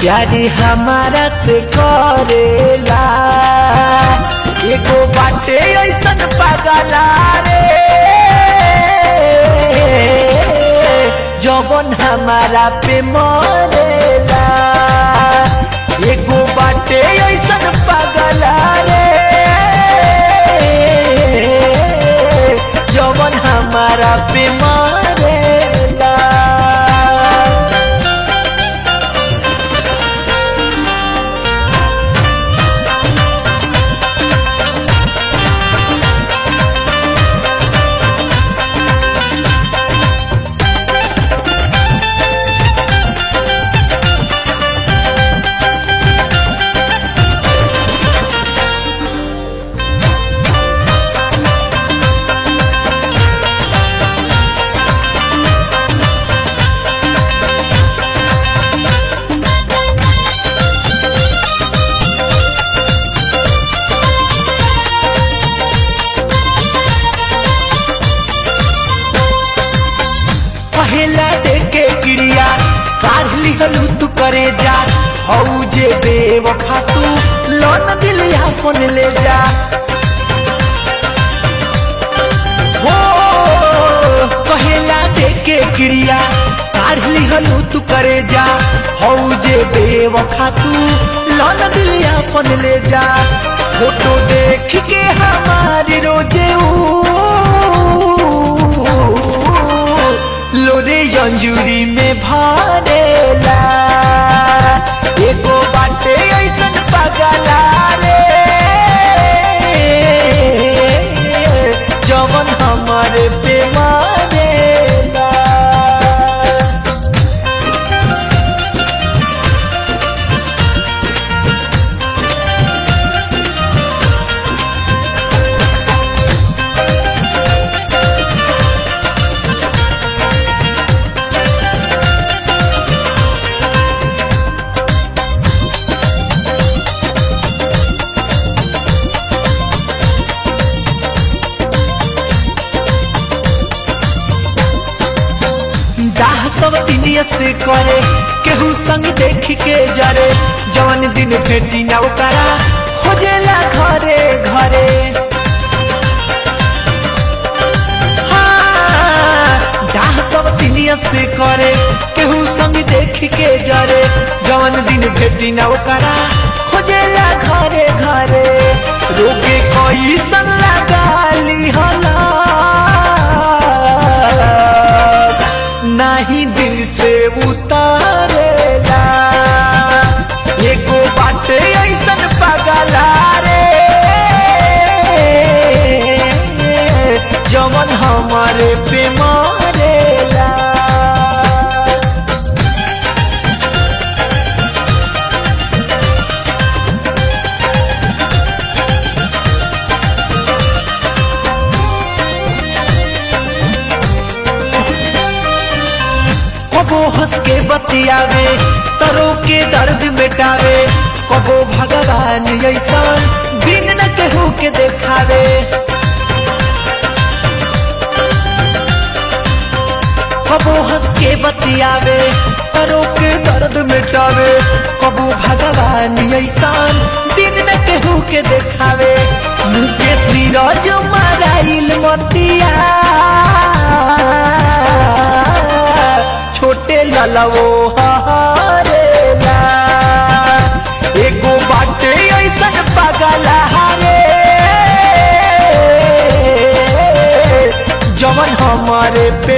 प्यारी हमारा से करेला एगो बाटे ऐसन पागला रे जवन हमारा पे मरेला एगो बाटे ऐसन पागला रे जवन हमारा पे मरेला पहला देखे क्रिया काढ़ लिहलू तू करे जा हऊ जे बेवफा तू लोन दिल अपन ले जा हो पहला देखे क्रिया काढ़ लिहलू तू करे जा हऊ जे बेवफा तू लोन दिल अपन ले जा फोटो देख के हमारी रोजे ऊ लोरे अंजुरी में भरेला एगो बाटे ऐसन पगला रे जवन हमारे पे मारेला दाह सब दुनिया से करे केहू संग देख के जरे जवन दिन भेटी ना उतारा खोजेला घरे घरे हाँ, दाह सब दुनिया से करे केहू संग देख के जरे जवन दिन भेटी ना उतारा खोजेला घरे घरे रोगे कोई सन लगाली हला नहीं दिल से उतारेला एगो बाटे ऐसन पगला रे जवन हमारे पे मारेला कबो हंस के बतियावे तरो के दर्द मिटावे कबो भगवान ऐसा दिन न केहू के देखावे कबो हंस के बतियावे तरो के दर्द मिटावे कबो भगवान ऐसा दिन न केहू के देखावे मुकेश नीरज मराइल मतिया छोटे ललवो हरेला एगो बाटे ऐसन पगला रे जवन हमारे पे